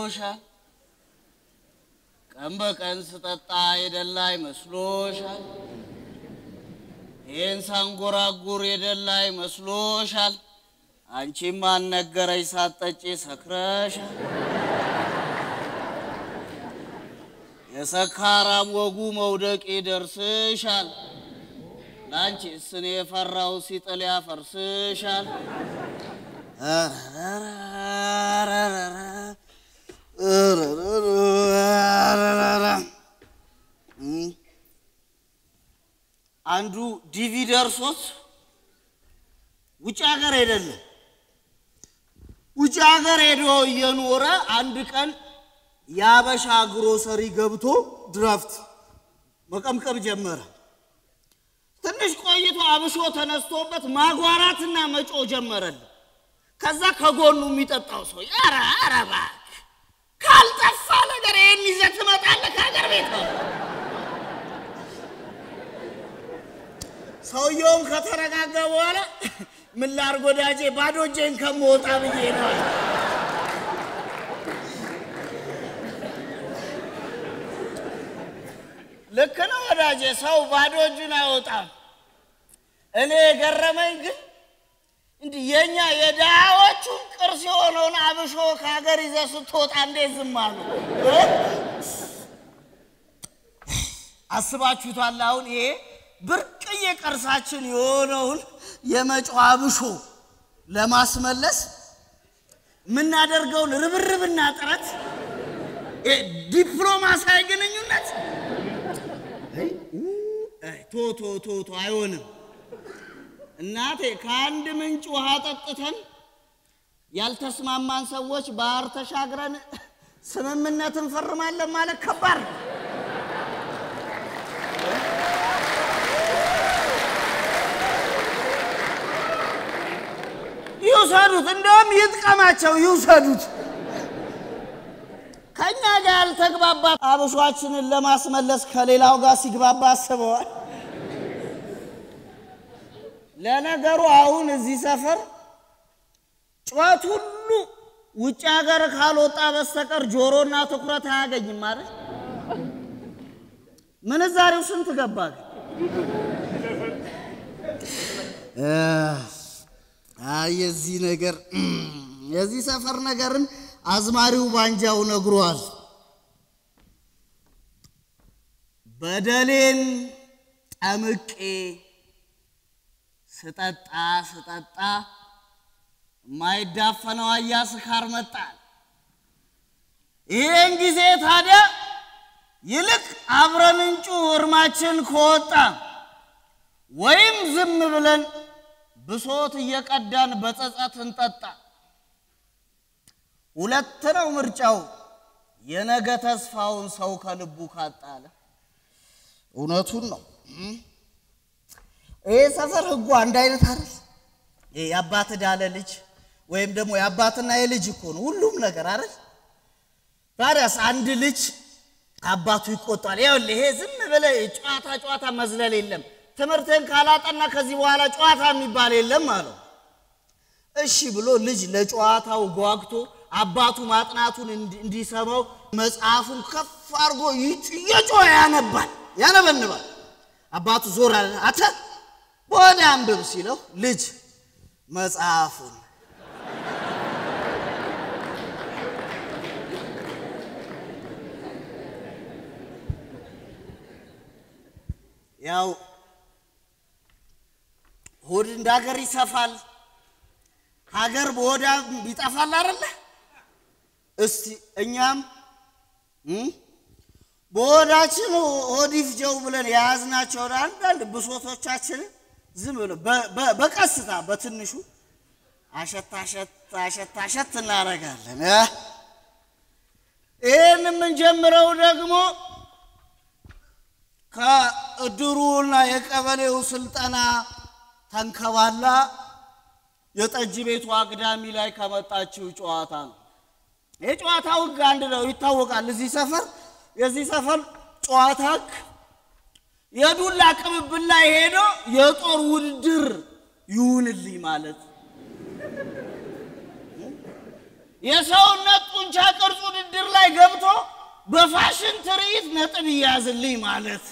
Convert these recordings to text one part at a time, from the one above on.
መስሎሻል? ቀን በቀን ስጠጣ የደላይ መስሎሻል? ይህን ሳንጎራጉር የደላይ መስሎሻል? አንቺም አልነገረኝ ሳትጠጪ ሰክረሻል። የሰካራም ወጉ መውደቅ ይደርስሻል። ለአንቺስ እኔ የፈራው ሲጥል ያፈርስሻል። አንዱ ዲቪ ደርሶት ውጭ ሀገር አይደለም ውጭ ሀገር ሄዶ እየኖረ አንድ ቀን የአበሻ ግሮሰሪ ገብቶ ድራፍት መቀምቀም ጀመረ። ትንሽ ቆይቶ አብሾ ተነስቶበት ማጓራትና መጮ ጀመረል። ከዛ ከጎኑ የሚጠጣው ሰው ኧረ ኧረ እባክህ ካልጠፋ ነገር ይህን ይዘህ ትመጣለህ ከሀገር ቤት ነው። ሰውየውም ከተረጋጋ በኋላ ምን ላድርግ ወዳጄ ባዶ እጄን ከምወጣ ብዬ ነው አለ። ልክ ነው ወዳጄ፣ ሰው ባዶ እጁን አይወጣም። እኔ የገረመኝ ግን እንዲህ የእኛ የድሃዎቹን ቅርስ የሆነውን አብሾ ከሀገር ይዘህ ስትወጣ እንዴት ዝም አሉ? አስባችሁታል? አሁን ይሄ ብርቅዬ ቅርሳችን የሆነውን የመጫው አብሾ ለማስመለስ የምናደርገውን ርብርብና ጥረት ዲፕሎማሲያዊ ግንኙነት ቶ ቶ ቶ ቶ አይሆንም። እናቴ ከአንድ ምንጭ ውሃ ጠጥተን ያልተስማማን ሰዎች ባህር ተሻግረን ስምምነት እንፈርማለን ማለት ከባድ ነው። ይውሰዱት፣ እንደውም ይጥቀማቸው፣ ይውሰዱት። ከእኛ ጋር ያልተግባባ አብሿችንን ለማስመለስ ከሌላው ጋር ሲግባባ አስበዋል። ለነገሩ አሁን እዚህ ሰፈር ጩኸት ሁሉ ውጭ ሀገር ካልወጣ በስተቀር ጆሮና ትኩረት አያገኝም ማለት ምንዛሬው ስንት ገባ ግን? አይ የዚህ ነገር የዚህ ሰፈር ነገርን አዝማሪው ባንጃው ነግሯል። በደሌን ጠምቄ ስጠጣ ስጠጣ የማይዳፈነው አያ ስካር መጣል። ይህን ጊዜ ታዲያ ይልቅ አብረን እንጩ እርማችን ከወጣ ወይም ዝም ብለን ብሶት እየቀዳን በጸጸት እንጠጣ። ሁለት ነው ምርጫው፣ የነገ ተስፋውን ሰው ከልቡ ካጣለ። እውነቱን ነው። ይህ ሰፈር ህጉ አንድ አይነት አይደል? ይሄ የአባት ዳለ ልጅ ወይም ደግሞ የአባትና የልጅ እኮ ነው ሁሉም ነገር አይደል? ታዲያስ አንድ ልጅ አባቱ ይቆጣል። ይኸውልህ ይሄ ዝም ብለህ ጨዋታ ጨዋታ መዝለል የለም ትምህርትን ካላጠና ከዚህ በኋላ ጨዋታ የሚባል የለም አለው። እሺ ብሎ ልጅ ለጨዋታው ጓግቶ አባቱ ማጥናቱን እንዲሰማው መጽሐፉን ከፍ አድርጎ እየጮኸ ያነባል ያነበንባል። አባቱ ዞር አለ። አተ ወደ አንብብ ሲለው ልጅ መጽሐፉን ያው ሆድ እንደ ሀገር ይሰፋል፣ ሀገር በሆዳ ይጠፋል አይደለ? እስቲ እኛም በሆዳችን ሆድ ይፍጀው ብለን የያዝናቸውን አንዳንድ ብሶቶቻችንን ዝም ብሎ በቀስታ በትንሹ አሸት አሸት አሸት አሸት እናደርጋለን። ይህን የምንጀምረው ደግሞ ከእድሩና የቀበሌው ስልጠና ተንከባላ የጠጅ ቤቱ አግዳሚ ላይ ከመጣችው ጨዋታ ነው። ይህ ጨዋታ ህግ አንድ ነው ይታወቃል። እዚህ ሰፈር የዚህ ሰፈር ጨዋታ ህግ የዱላ ቅብብል ላይ ሄዶ የጦር ውድድር ይሁንልኝ ማለት የሰውነት ጡንቻ ቅርጽ ውድድር ላይ ገብቶ በፋሽን ትርኢት ነጥብ ይያዝልኝ ማለት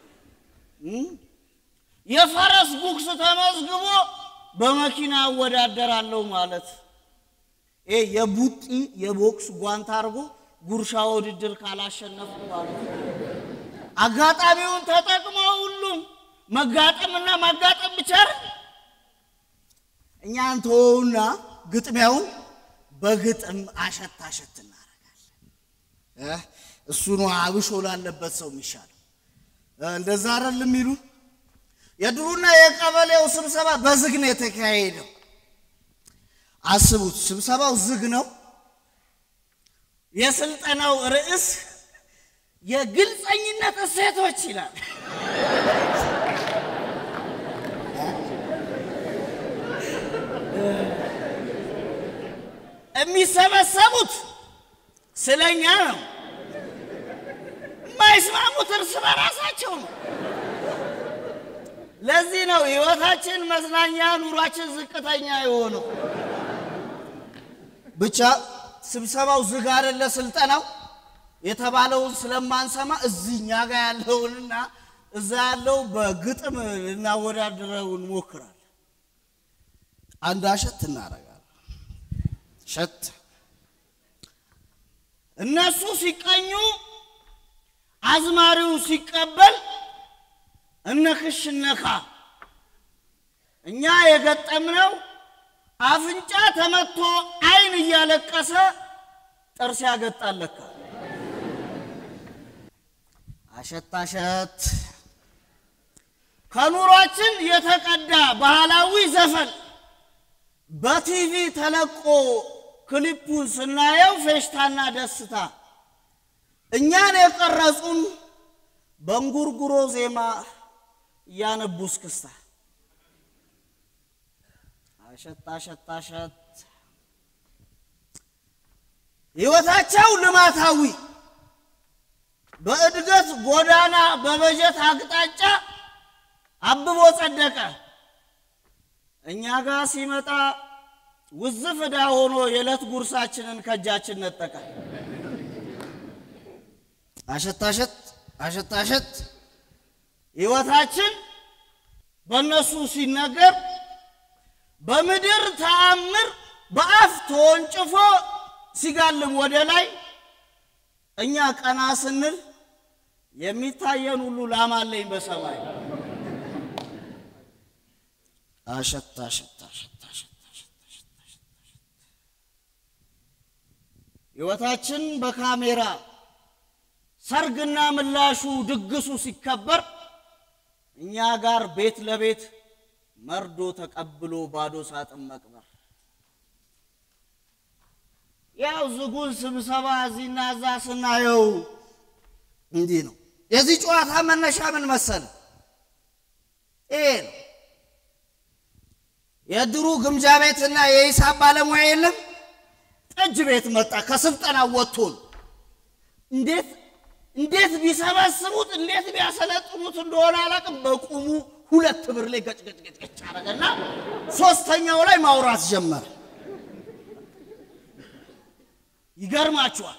የፈረስ ጉግስ ተመዝግቦ በመኪና አወዳደራለሁ ማለት ይሄ የቡጢ የቦክስ ጓንት አድርጎ ጉርሻ ውድድር ካላሸነፍኩ ማለት አጋጣሚውን ተጠቅሞ ሁሉም መጋጠምና ማጋጠም ብቻ አይደል? እኛን ተወውና ግጥሚያውን በግጥም አሸት አሸት እናደርጋለን። እሱ ነው አብሾ ላለበት ሰው የሚሻለው። እንደዛ አይደል የሚሉ የድሩና የቀበሌው ስብሰባ በዝግ ነው የተካሄደው። አስቡት፣ ስብሰባው ዝግ ነው። የስልጠናው ርዕስ የግልፀኝነት እሴቶች ይላል። የሚሰበሰቡት ስለኛ ነው። የማይስማሙት እርስ በራሳቸው ነው። ለዚህ ነው ህይወታችን መዝናኛ፣ ኑሯችን ዝቅተኛ የሆነው። ብቻ ስብሰባው ዝግ አይደለ ስልጠናው የተባለውን ስለማንሰማ እዚህኛ ጋር ያለውንና እዛ ያለው በግጥም ልናወዳድረው እንሞክራለን። አንድ አሸት እናደርጋለን። ሸት እነሱ ሲቀኙ አዝማሪው ሲቀበል እነክሽ እነካ እኛ የገጠምነው አፍንጫ ተመቶ አይን እያለቀሰ ጥርስ ያገጣለካ አሸት አሸት ከኑሯችን የተቀዳ ባህላዊ ዘፈን በቲቪ ተለቆ ክሊፑን ስናየው ፌሽታና ደስታ እኛን የቀረጹን በእንጉርጉሮ ዜማ እያነቡ እስክስታ አሸት አሸት አሸት ሕይወታቸው ልማታዊ በእድገት ጎዳና በበጀት አቅጣጫ አብቦ ጸደቀ። እኛ ጋር ሲመጣ ውዝፍ ዕዳ ሆኖ የዕለት ጉርሳችንን ከእጃችን ነጠቀ። አሸት አሸት አሸት አሸት ሕይወታችን በእነሱ ሲነገር በምድር ተአምር በአፍ ተወንጭፎ ሲጋልም ወደ ላይ እኛ ቀና ስንል የሚታየን ሁሉ ላማለኝ በሰማይ አሸት አሸት አሸት አሸት ሕይወታችን በካሜራ ሰርግና ምላሹ ድግሱ ሲከበር እኛ ጋር ቤት ለቤት መርዶ ተቀብሎ ባዶ ሳጥን መቅበር። ያው ዝጉን ስብሰባ እዚህና እዛ ስናየው እንዲህ ነው። የዚህ ጨዋታ መነሻ ምን መሰለ? ይሄ ነው። የድሩ ግምጃ ቤትና የሂሳብ ባለሙያ የለም ጠጅ ቤት መጣ። ከስልጠና ወጥቶ ነው። እንዴት እንዴት ቢሰበስቡት እንዴት ቢያሰለጥኑት እንደሆነ አላውቅም። በቁሙ ሁለት ብር ላይ ገጭ ገጭ ገጭ ገጭ አደረገና ሶስተኛው ላይ ማውራት ጀመረ። ይገርማችኋል።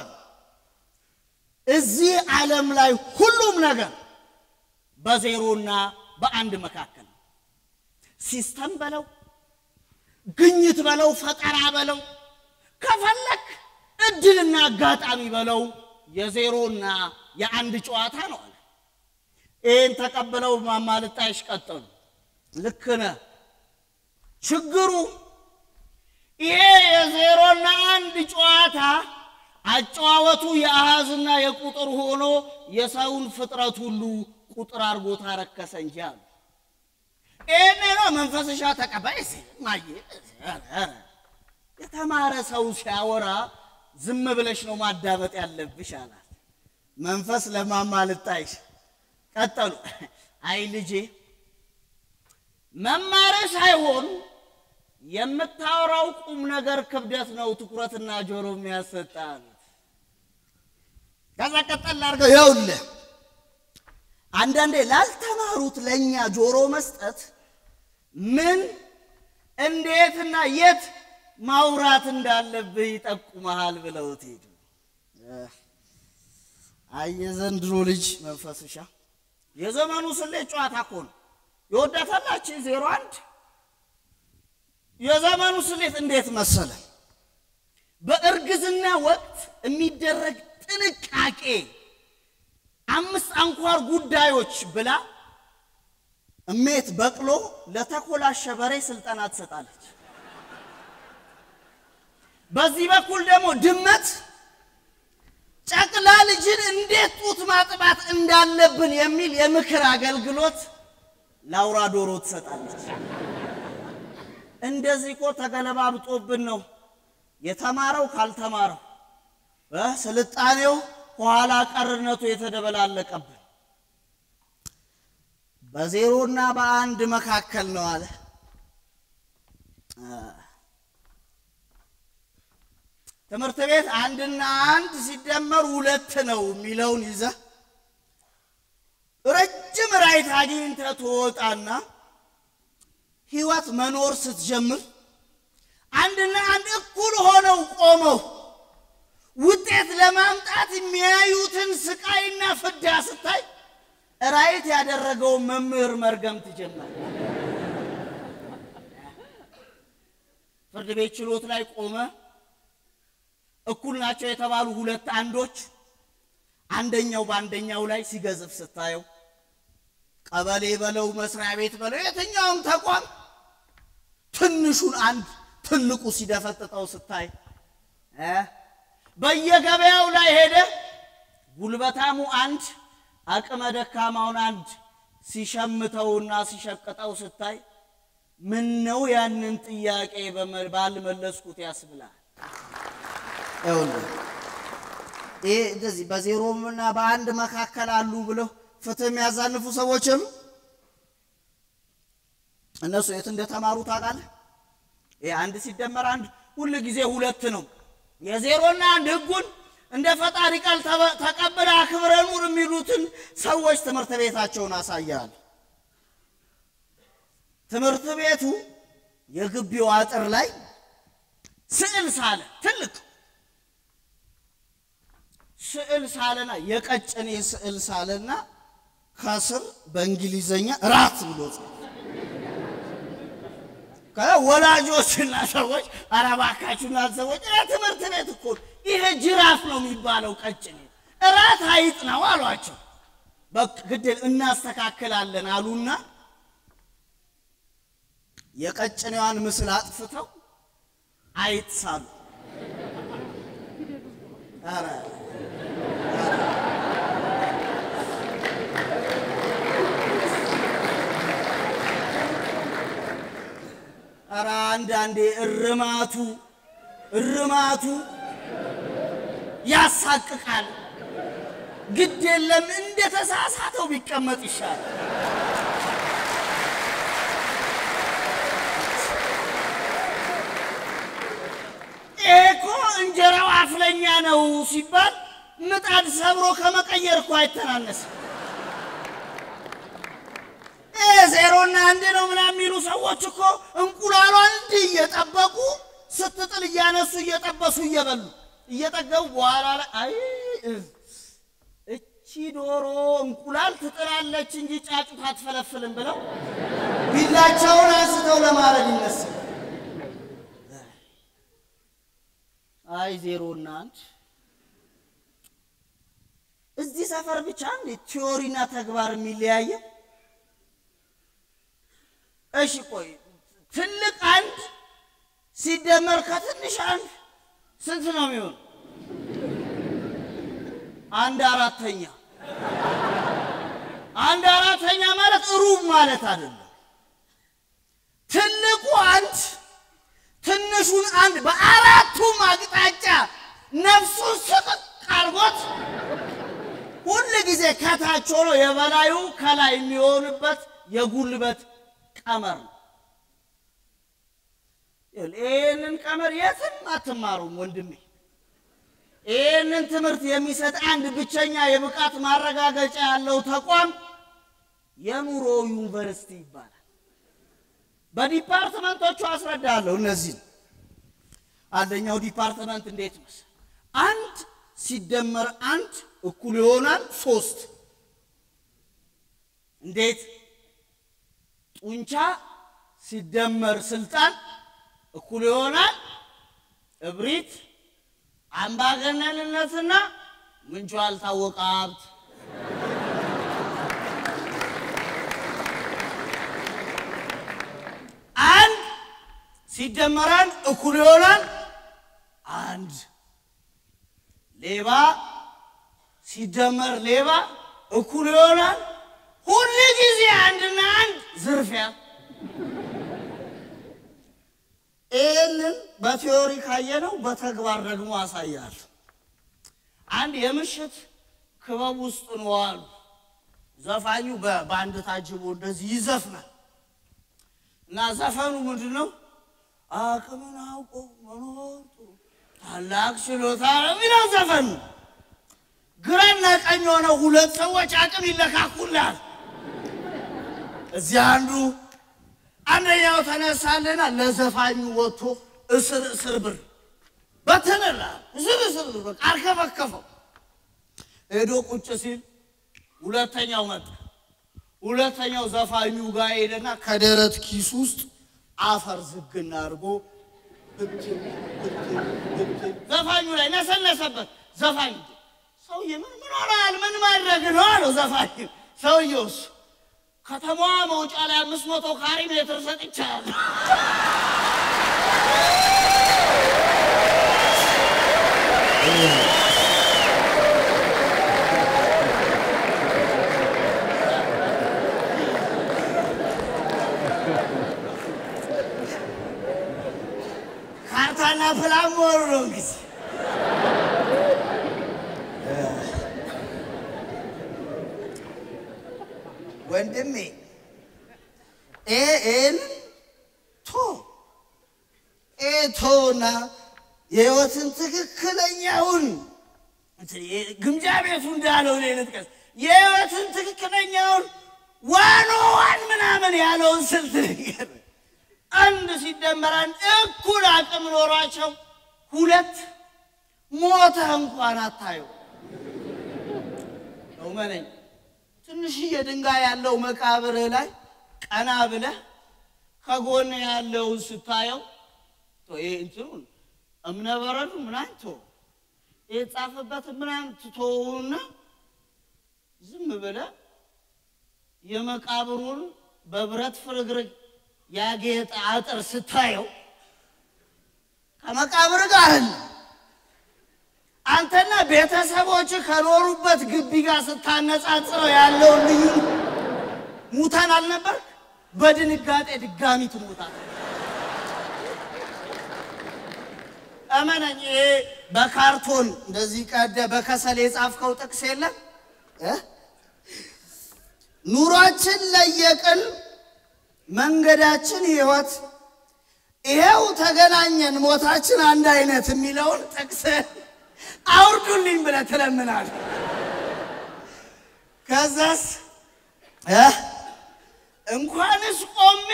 እዚህ ዓለም ላይ ሁሉም ነገር በዜሮና በአንድ መካከል ነው። ሲስተም በለው ግኝት በለው ፈጠራ በለው ከፈለክ እድልና አጋጣሚ በለው የዜሮና የአንድ ጨዋታ ነው አለ። ይህን ተቀብለው ማማልጣሽ ቀጠሉ። ልክ ነህ። ችግሩ ይሄ የዜሮና አንድ ጨዋታ አጨዋወቱ የአሃዝና የቁጥር ሆኖ የሰውን ፍጥረት ሁሉ ቁጥር አድርጎ ታረከሰ እንጂ አሉ። ይህን ነው መንፈስሻ ተቀባይ ማየ የተማረ ሰው ሲያወራ ዝም ብለሽ ነው ማዳመጥ ያለብሽ አላት። መንፈስ ለማማልጣይሽ ቀጠሉ። አይ ልጄ መማር ሳይሆን የምታወራው ቁም ነገር ክብደት ነው ትኩረትና ጆሮ የሚያሰጣ አሉት። ከዛ ቀጠል አድርገው ይኸውልህ አንዳንዴ ላልተማሩት ለእኛ ጆሮ መስጠት ምን እንዴትና የት ማውራት እንዳለብህ ይጠቁመሃል ብለውት ሄዱ። አይ የዘንድሮ ልጅ መንፈስሻ የዘመኑ ስሌት ጨዋታ እኮ ነው። የወዳታላችን ዜሮ አንድ የዘመኑ ስሌት እንዴት መሰለ? በእርግዝና ወቅት የሚደረግ ጥንቃቄ አምስት አንኳር ጉዳዮች ብላ እሜት በቅሎ ለተኮላሸ በሬ ስልጠና ትሰጣለች። በዚህ በኩል ደግሞ ድመት ጨቅላ ልጅን እንዴት ጡት ማጥባት እንዳለብን የሚል የምክር አገልግሎት ለአውራ ዶሮ ትሰጣለች። እንደዚህ እኮ ተገለባብጦብን ነው የተማረው ካልተማረው እ ስልጣኔው ኋላ ቀርነቱ የተደበላለቀብን በዜሮና በአንድ መካከል ነው አለ። ትምህርት ቤት አንድና አንድ ሲደመር ሁለት ነው የሚለውን ይዘህ ረጅም ራይት አግኝተህ ትወጣና ህይወት መኖር ስትጀምር አንድና አንድ እኩል ሆነው ቆመው ውጤት ለማምጣት የሚያዩትን ስቃይና ፍዳ ስታይ ራይት ያደረገውን መምህር መርገም ትጀምር። ፍርድ ቤት ችሎት ላይ ቆመ እኩል ናቸው የተባሉ ሁለት አንዶች አንደኛው በአንደኛው ላይ ሲገዝፍ ስታየው ቀበሌ በለው መስሪያ ቤት በለው የትኛውም ተቋም ትንሹን አንድ ትልቁ ሲደፈጥጠው ስታይ እ በየገበያው ላይ ሄደ ጉልበታሙ አንድ አቅመ ደካማውን አንድ ሲሸምተውና ሲሸቅጠው ስታይ ምን ነው ያንን ጥያቄ ባልመለስኩት ያስብላል። ይኸውልህ ይሄ እንደዚህ በዜሮምና በአንድ መካከል አሉ ብለው ፍትህ የሚያዛንፉ ሰዎችም እነሱ የት እንደተማሩ ታውቃለህ? ይሄ አንድ ሲደመር አንድ ሁል ጊዜ ሁለት ነው። የዜሮና አንድ ህጉን እንደ ፈጣሪ ቃል ተቀብለ አክብረ ኑር የሚሉትን ሰዎች ትምህርት ቤታቸውን አሳያል። ትምህርት ቤቱ የግቢው አጥር ላይ ስዕል ሳለ ትልቅ ስዕል ሳለና የቀጨኔ ስዕል ሳለና ከስር በእንግሊዘኛ ራት ብሎ ወላጆችና ሰዎች ኧረ እባካችሁና ሰዎች ትምህርት ቤት እኮ ይሄ ጅራፍ ነው የሚባለው ቀጭኔ እራት አይጥ ነው አሏቸው። በቃ ግድል እናስተካክላለን አሉና የቀጭኔዋን ምስል አጥፍተው አይጥ ሳሉ። ኧረ ኧረ አንዳንዴ እርማቱ እርማቱ ያሳቅቃል። ግድ የለም እንደ ተሳሳተው ቢቀመጥ ይሻላል። ይሄ እኮ እንጀራው አፍለኛ ነው ሲባል ምጣድ ሰብሮ ከመቀየር እኮ አይተናነስም። ዜሮና አንድ ነው ምናምን የሚሉ ሰዎች እኮ እንቁላሏን እንዲህ እየጠበቁ ስትጥል እያነሱ እየጠበሱ እየበሉ እየጠገቡ በኋላ ላይ አይ እቺ ዶሮ እንቁላል ትጥላለች እንጂ ጫጩት አትፈለፍልም ብለው ቢላቸውን አንስተው ለማረድ ይመስል አይ ዜሮና አንድ እዚህ ሰፈር ብቻ እንዴ ቲዮሪና ተግባር የሚለያየ? እሺ ቆይ ትልቅ አንድ ሲደመር ከትንሽ አንድ ስንት ነው የሚሆን? አንድ አራተኛ። አንድ አራተኛ ማለት ሩብ ማለት አይደለም። ትልቁ አንድ ትንሹን አንድ በአራቱም አቅጣጫ ነፍሱን ስቅቅ አድርጎት ሁል ጊዜ ከታች ሆኖ የበላዩ ከላይ የሚሆንበት የጉልበት ቀመር ነው። ይህንን ቀመር የትም አትማሩም ወንድሜ። ይህንን ትምህርት የሚሰጥ አንድ ብቸኛ የብቃት ማረጋገጫ ያለው ተቋም የኑሮ ዩኒቨርሲቲ ይባላል። በዲፓርትመንቶቹ አስረዳለሁ። እነዚህ አንደኛው ዲፓርትመንት እንዴት መሰለህ? አንድ ሲደመር አንድ እኩል ይሆናል ሶስት። እንዴት? ጡንቻ ሲደመር ስልጣን እኩል ይሆናል እብሪት፣ አምባገነንነትና ምንጩ ያልታወቀ ሀብት። አንድ ሲደመር አንድ እኩል ይሆናል አንድ። ሌባ ሲደመር ሌባ እኩል ይሆናል ሁል ጊዜ አንድና አንድ ዝርፊያ። ይህንን በቲዮሪ ካየነው በተግባር ደግሞ አሳያል። አንድ የምሽት ክበብ ውስጥ ነው አሉ። ዘፋኙ በባንድ ታጅቦ እንደዚህ ይዘፍናል እና ዘፈኑ ምንድን ነው? አቅምን አውቆ መኖር ጥሩ ታላቅ ችሎታ ነው የሚለው ዘፈኑ። ግራና ቀኝ ሆነው ሁለት ሰዎች አቅም ይለካኩላል። እዚህ አንዱ አንደኛው ተነሳልና ለዘፋኙ ወጥቶ እስር እስር ብር በተነላ እስር እስር ብር በቃ አርከፈከፈው። ሄዶ ቁጭ ሲል ሁለተኛው መጣ። ሁለተኛው ዘፋኙ ጋር ሄደና ከደረት ኪስ ውስጥ አፈር ዝግና አድርጎ ብትን ብትን ብትን ዘፋኙ ላይ ነሰነሰበት። ዘፋኙ ሰውዬ ምን ምን ሆነሃል? ምን ማድረግ ነው አለው ዘፋኙ። ሰውዬውስ ከተማዋ መውጫ ላይ አምስት መቶ ካሬ ሜትር ሰጥቻለሁ። ካርታና ፕላን መሆኑ ነው እንግዲህ ወንድሜ ኤን ቶ ኤቶና የህይወትን ትክክለኛውን ግምጃ ቤቱ እንዳለው እኔ ልጥቀስ የህይወትን ትክክለኛውን ዋኖ ዋን ምናምን ያለውን ስልት ነገር አንድ ሲደመር አንድ እኩል አቅም ኖሯቸው ሁለት ሞተህ እንኳን አታየው ነው መነኝ ትንሽዬ ድንጋይ ያለው መቃብር ላይ ቀና ብለህ ከጎን ያለውን ስታየው ይሄ እንትኑን እምነ በረዱ ምናምን ቶ የተጻፈበትን ምናምን ትቶውና ዝም ብለህ የመቃብሩን በብረት ፍርግርግ ያጌጠ አጥር ስታየው ከመቃብር ጋር አለ አንተና ቤተሰቦች ከኖሩበት ግቢ ጋር ስታነጻጽረው ያለውን ልዩ ሙታን አልነበር? በድንጋጤ ድጋሚ ትሞታል። እመነኝ፣ ይሄ በካርቶን እንደዚህ ቀደ በከሰል የጻፍከው ጥቅስ የለም እ ኑሯችን ለየቅል መንገዳችን ህይወት ይሄው ተገናኘን ሞታችን አንድ አይነት የሚለውን ጥቅስ አውርዱልኝ ብለህ ትለምናለህ። ከዛስ እ እንኳንስ ቆሜ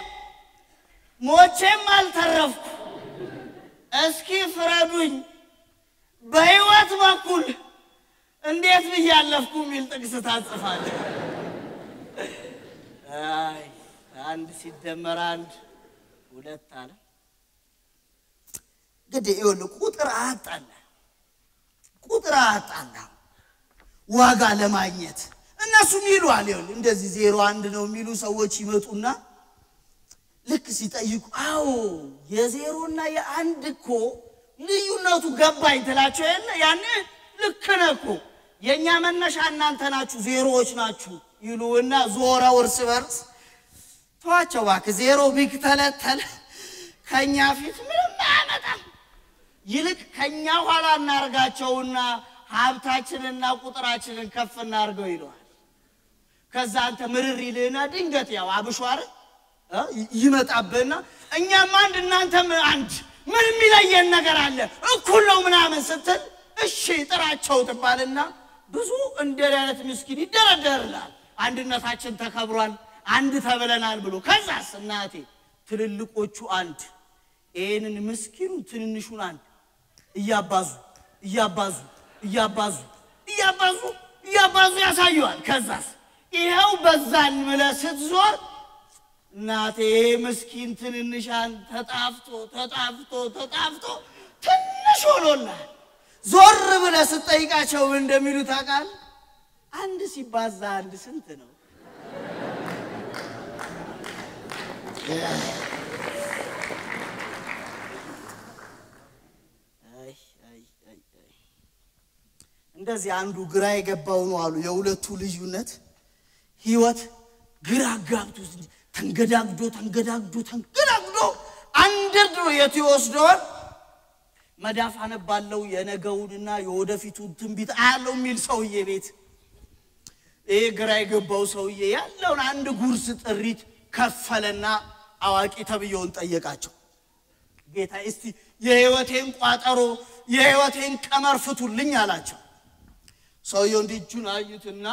ሞቼም አልተረፍኩ፣ እስኪ ፍረዱኝ በህይወት በኩል እንዴት ብዬ አለፍኩ የሚል ጥቅስ ታጽፋለህ። አይ አንድ ሲደመር አንድ ሁለት አለ። እንግዲህ ይኸውልህ ቁጥር አጣላ ቁጥር አጣላ ዋጋ ለማግኘት እነሱም ይሏል። ይኸውልህ እንደዚህ ዜሮ አንድ ነው የሚሉ ሰዎች ይመጡና ልክ ሲጠይቁ አዎ የዜሮና የአንድ እኮ ልዩነቱ ገባኝ ትላቸው የለ ያኔ ልክ ነህ እኮ የእኛ መነሻ እናንተ ናችሁ ዜሮዎች ናችሁ ይሉና ዞረው እርስ በርስ ተዋቸው እባክህ ዜሮ ቢተለተል ከእኛ ፊት ምንም አያመጣም። ይልቅ ከእኛ ኋላ እናርጋቸውና ሀብታችንና ቁጥራችንን ከፍ እናርገው ይለዋል። ከዛ አንተ ምርር ይልህና ድንገት ያው አብሿር ይመጣብህና እኛም አንድ እናንተም አንድ ምን የሚለየን ነገር አለ እኩል ነው ምናምን ስትል እሺ ጥራቸው ትባልና ብዙ እንደ አይነት ምስኪን ይደረደርላል። አንድነታችን ተከብሯል፣ አንድ ተብለናል ብሎ ከዛስ እናቴ ትልልቆቹ አንድ ይህንን ምስኪኑ ትንንሹን አንድ እያባዙ እያባዙ እያባዙ እያባዙ እያባዙ ያሳየዋል። ከዛስ ይኸው በዛን ብለህ ስትዞር እናቴ ምስኪን ትንንሻን ተጣፍቶ ተጣፍቶ ተጣፍቶ ትንሽ ሆኖላል። ዞር ብለህ ስትጠይቃቸው ምን እንደሚሉ ታውቃለህ? አንድ ሲባዛ አንድ ስንት ነው? አይ አይ አይ አይ እንደዚህ አንዱ ግራ የገባው ነው አሉ። የሁለቱ ልዩነት ህይወት ግራ ጋብቶ ተንገዳግዶ ተንገዳግዶ ተንገዳግዶ አንደርድሮ የት ይወስደዋል? መዳፍ አነባለው የነገውንና የወደፊቱን ትንቢት አያለው የሚል ሰውዬ ቤት ይሄ ግራ የገባው ሰውዬ ያለውን አንድ ጉርስ ጥሪት ከፈለና አዋቂ ተብየውን ጠየቃቸው። ጌታ እስቲ የህይወቴን ቋጠሮ የህይወቴን ቀመር ፍቱልኝ አላቸው። ሰውየው እንዲህ እጁን አዩትና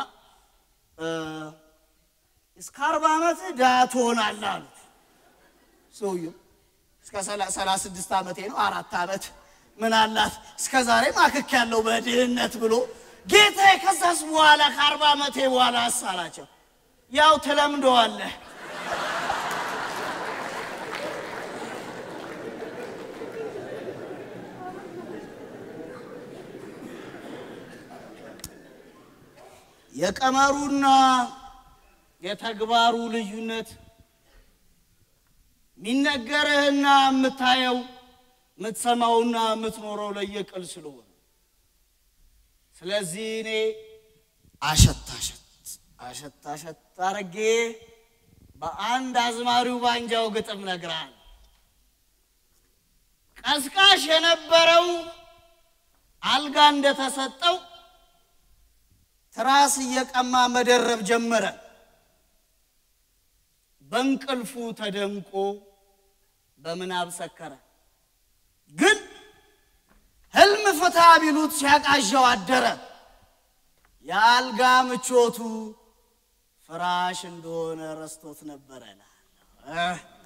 እስከ አርባ ዓመት ድሃ ትሆናለህ አሉት። ሰውየው እስከ ሰላሳ ስድስት ዓመቴ ነው አራት ዓመት ምን አላት እስከ ዛሬ ማክክ ያለው በድህነት ብሎ ጌታ ከዛስ በኋላ ከአርባ ዓመቴ በኋላ አሳላቸው ያው ትለምደዋለህ የቀመሩና የተግባሩ ልዩነት የሚነገርህና የምታየው የምትሰማውና የምትኖረው ለየቅል ስለሆነ ስለዚህ እኔ አሸት አሸት አሸት አሸት አረጌ በአንድ አዝማሪው ባንጃው ግጥም ነግራል። ቀስቃሽ የነበረው አልጋ እንደተሰጠው ትራስ እየቀማ መደረብ ጀመረ። በእንቅልፉ ተደንቆ በምናብ ሰከረ። ግን ህልም ፍታ ቢሉት ሲያቃዣው አደረ። የአልጋ ምቾቱ ፍራሽ እንደሆነ ረስቶት ነበረ እላለሁ።